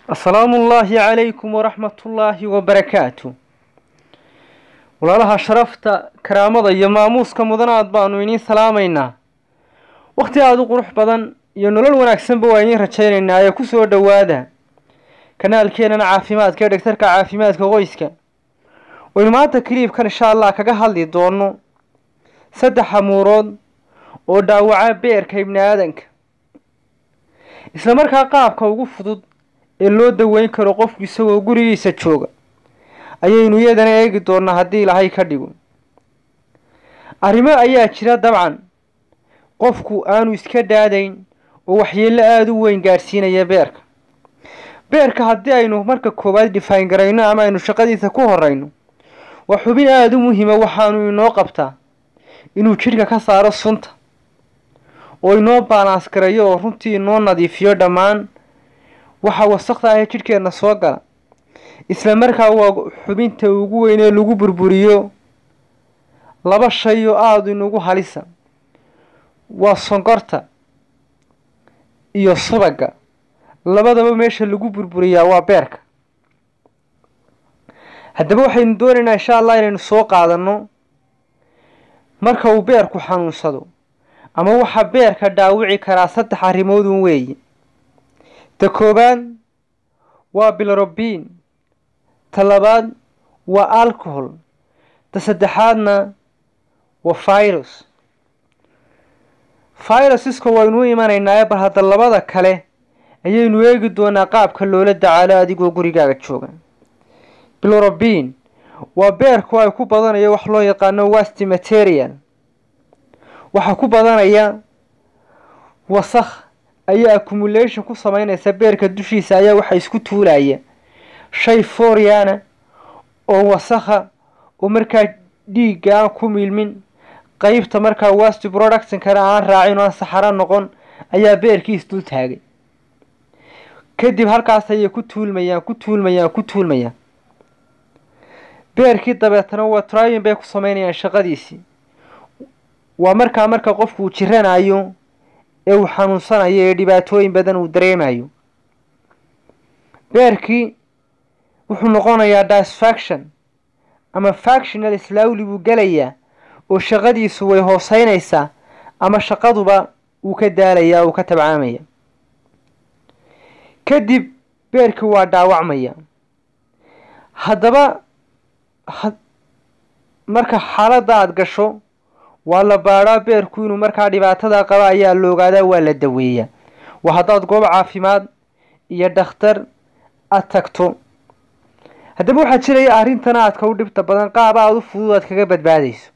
asalaamu ullaahi calaykum waraxmatullaahi wabarakaatu walaalaha sharafta karaamada iyo maamuuska mudanaad baanu idiin salaamaynaa wakhti aada u qurux badan iyo nolol wanaagsanba waa idiin rajaynaynaa ee kusoo dhowaada kanaalkeenana caafimaadka ee dhegtarka caafimaadka qoyska waynu maanta kiliibkan insha allah kaga hadli doono saddex amuurood oo dhaawaca beerka ibni aadanka isla markaa qaabka ugu fudud ee loo daweyn karo qofku isagoo gurigiisa jooga ayaynu iyadana eegi doonaa haddii ilaahay ka dhigo arrimo ayaa jira dabcan qofku aanu iska dhaadayn oo waxyeello aada u weyn gaadhsiinaya beerka beerka haddii aynu marka koowaad dhifaan garayno ama aynu shaqadiisa ku horeyno waa xubin aada u muhiima waxaanu inoo qabtaa inuu jidhka ka saaro sunta oo inoo baalaans garayo oo runtii inoo nadiifiyo dhammaan waxa wasakda ahee jidhkeenna soo gala isla markaa waa xubinta ugu weyn ee lagu burburiyo laba shay oo aada inugu halisa waa sonkorta iyo subagga labadaba meesha lagu burburiyaa waa beerka haddaba waxaynu doonaynaa insha allah inaynu soo qaadanno marka uu beerku xanuunsado ama waxaa beerka dhaawici karaa saddex arrimoodun weeye ta koowaad waa bilrobiin ta labaad waa alcohol ta saddexaadna waa virus virusiska waynu u imanaynaa bal hadda labada kale ayaynu eegi doonaa qaabka loola dacaalo adigoo gurigaaga jooga bilrobiin waa beerku ay ku badanayo wax loo yaqaano wasti material waxaa ku badanaya wasakh ayaa accumulation ku sameynaysa beerka dushiisa ayaa waxa isku tuulaya shay fooriana oo wasakha oo markaa dhiigga aan ku milmin qeybta markaa wasti productionkana aan raacin oo aan saxaro noqon ayaa beerkii isdul taagay kadib halkaas ayay ku tuulmayaan ku tuulmayaan ku tuulmayaan beerkii dabeetana waa tryin bay ku sameynayaan shaqadiisii waa markaa marka qofku uu jiranayo ee uu xanuunsanayo ee dhibaatooyin badan uu dareemayo beerkii wuxuu noqonayaa disfaction ama factional islawli buu gelayaa oo shaqadiisu way hooseynaysaa ama shaqaduba uu ka daalayaa uu ka tabcaamaya kadib beerkii waa dhaawacmaya haddaba marka xaaladda aada gasho waa la baadhaa beerku inuu markaa dhibaatada qaba ayaa la ogaadaa waa la daweeyaa waa haddaad goob caafimaad iyo dhakhtar aada tagto haddaba waxaa jiraya arrintana aadka u dhibta badan qaab aada u fudud aad kaga badbaadayso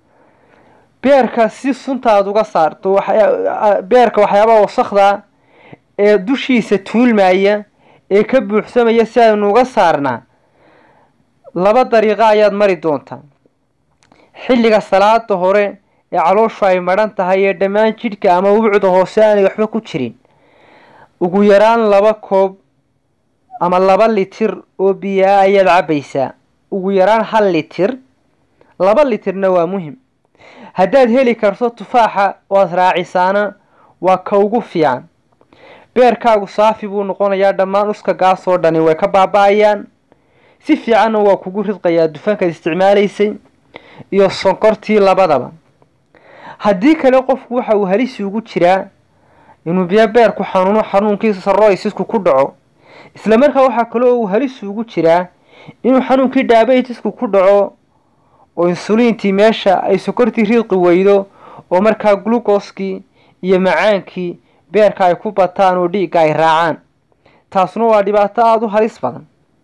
beerka si sunta aada uga saarto beerka waxyaabaha wasakda ee dushiisa tuulmaya ee ka buuxsamaya si aynu uga saarnaa laba dariiqo ayaad mari doontaa xilliga salaada hore ee calooshu ay madhan tahay ee dhammaan jidhka ama ubcda hoose aanay waxba ku jirin ugu yaraan laba koob ama laba litir oo biyaa ayaad cabbaysaa ugu yaraan hal litir laba litirna waa muhim haddaad heli karto tufaaxa oad raacisaana waa ka ugu fiican beerkaagu saafi buu noqonayaa dhammaan uska gaas oo dhani way ka baaba-ayaan si fiicanna waa kugu ridqayaa dufankaad isticmaalaysay iyo sonkortii labadaba haddii kale qofku waxa uu halisi ugu jiraa inuu biyo beerku xanuuno xanuunkiisa saroysisku ku dhaco isla markaa waxaa kaloo uu halisi ugu jiraa inuu xanuunkii dhaabaytisku ku dhaco oo insuliintii meesha ay sokortii riiqi weydo oo markaa glukoskii iyo macaankii beerka ay ku bataan oo dhiigga ay raacaan taasuna waa dhibaato aada u halis badan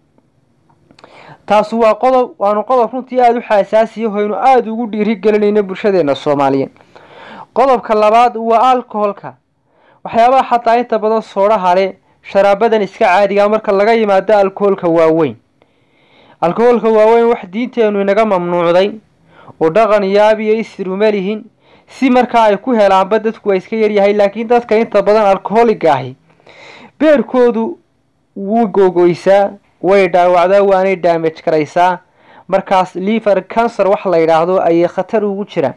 taasu waa qodob waanu qodob runtii aada u xaasaasiya hoynu aada ugu dhiiri gelinayno bulshadeena soomaaliyeed qodobka labaad waa alcoholka waxyaabaha xataa inta badan soodhaha le sharaabadan iska caadiga marka laga yimaado alcoholka waaweyn alcoholka waaweyn wax diinteenu inaga mamnuucday oo dhaqan yaabiyo isiruma lihin si markaa ay ku helaanba dadku waa iska yaryahay laakiin dadka inta badan alcoholiga ahi beerkoodu wuu googoysaa way dhaawacdaa waanay daamaj karaysaa markaas liver cancer wax la yidhaahdo ayay khatar ugu jiraan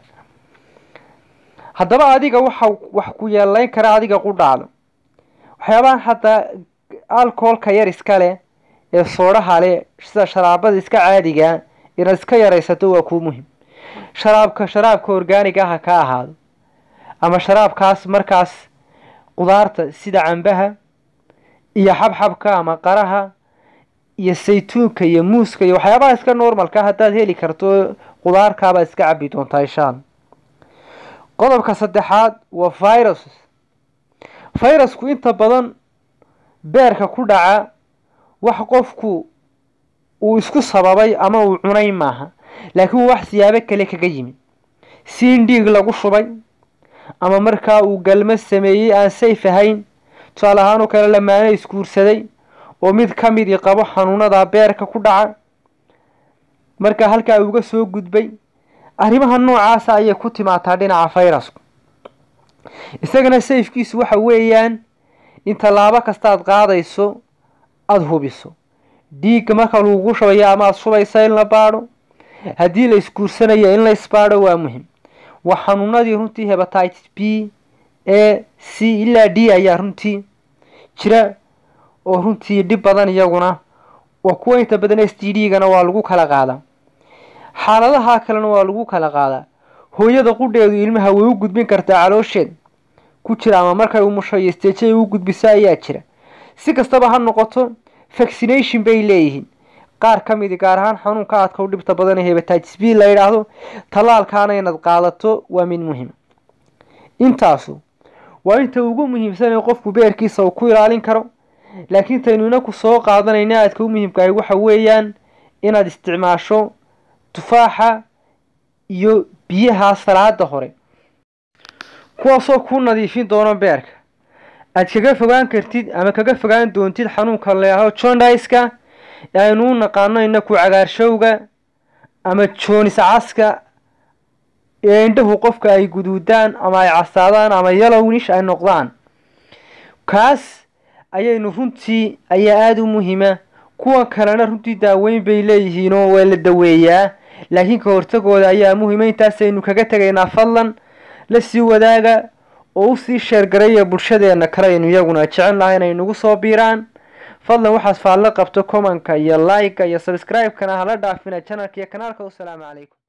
haddaba adiga waxa wax ku yeelayn kara adiga qudhaalo waxyaabahan hadda alcoholka yar iska leh ee soodhaha leh sida sharaabada iska caadiga inaad iska yaraysato waa kuu muhim sharaabka sharaabka orgaaniga ah ha ka ahaado ama sharaabkaas markaas qudaarta sida cambaha iyo xabxabka ama qaraha iyo saytuunka iyo muuska iyo waxyaabaha iska normalka haddaad heli karto qudaarkaabaad iska cabi doontaa insha alla qodobka saddexaad waa virus virusku inta badan beerka ku dhaca wax qofku uu isku sababay ama uu cunay maaha laakiin wax siyaabo kale kaga yimid si in dhiig lagu shubay ama markaa uu galmo sameeyey aan sayf ahayn tusaale ahaan oo kale lamaano isguursaday oo mid ka midii qabo xanuunada beerka ku dhaca markaa halkaa uga soo gudbay arrimaha noocaasa ayay ku timaataa dhinaca fayrasku isagana sayfkiisu waxa weeyaan in tallaabo kastaad qaadayso aada hubiso dhiigga marka lagugu shubayo ama aada shubaysa in la baadho haddii la isguursanayo in la isbaadho waa muhim waa xanuunadii runtii hebatitis b a c ilaa d ayaa runtii jira oo runtii dhib badan iyaguna waa kuwa inta badan s t d gana waa lagu kala qaadaa xaaladaha kalena waa lagu kala qaadaa hooyada qudheedu ilmaha way u gudbin kartaa caloosheed ku jira ama markay umusho iyo steejay u gudbiso ayaa jira si kastaba ha noqoto vaccination bay leeyihiin qaar ka midi gaar ahaan xanuunka aadka u dhibta badan ee hebatitis b la yidhaahdo tallaalkaana inaad qaadato waa mid muhiima intaasu waa inta ugu muhiimsan ee qofku beerkiisa uu ku ilaalin karo laakiin taynuna ku soo qaadanayna aadka u muhiimkahay waxa weeyaan inaad isticmaasho tufaaxa iyo biyaha salaada hore kuwaasoo kuu nadiifin doono beerka aad kaga fogaan kartid ama kaga fogaan doontid xanuunka leaho jondiska ee aynu u naqaano inaku cagaarshowga ama joonis caska ee indhahu qofka ay guduudaan ama ay casaadaan ama yalownish ay noqdaan kaas ayaynu runtii ayaa aada u muhiima kuwa kalena runtii daaweyn bay leeyihiinoo waa la daweeyaa laakiin ka hortagooda ayaa muhiima intaasaynu kaga tegaynaa fadlan la sii wadaaga oo usii sheergaraya bulshadeena kale aynu iyaguna jecel lahay inay nagu soo biiraan fadlan waxaad faallo qabto commonka iyo like-ka iyo subscribe-kana hala dhaafina janalka iyo kanaalka wasalaamu calaykum